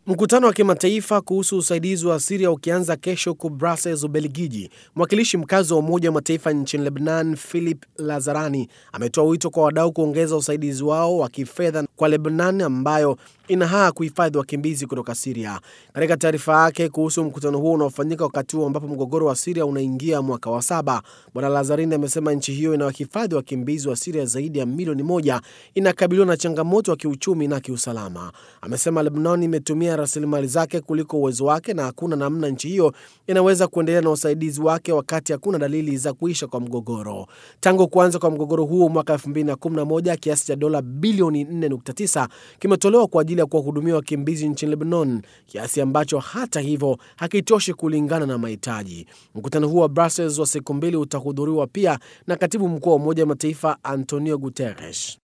Mkutano wa kimataifa kuhusu usaidizi wa Siria ukianza kesho huko Brussels, Ubelgiji, mwakilishi mkazi wa Umoja wa Mataifa nchini Lebanon, Philip Lazarani, ametoa wito kwa wadau kuongeza usaidizi wao wa kifedha kwa Lebanon ambayo ina haa kuhifadhi wakimbizi kutoka Siria. Katika taarifa yake kuhusu mkutano huo unaofanyika wakati huo ambapo mgogoro wa Siria unaingia mwaka wa saba, Bwana Lazarini amesema nchi hiyo inawahifadhi wakimbizi wa Siria zaidi ya milioni moja inakabiliwa na changamoto ya kiuchumi na kiusalama. Amesema Lebanon imetumia rasilimali zake kuliko uwezo wake na hakuna namna nchi hiyo inaweza kuendelea na usaidizi wake wakati hakuna dalili za kuisha kwa mgogoro. Tangu kuanza kwa mgogoro huo mwaka 2011 kiasi cha dola bilioni 4.9 kimetolewa kwa ajili ya kuwahudumia wakimbizi nchini Lebanon, kiasi ambacho hata hivyo hakitoshi kulingana na mahitaji. Mkutano huo wa Brussels wa siku mbili utahudhuriwa pia na katibu mkuu wa Umoja wa Mataifa Antonio Guterres.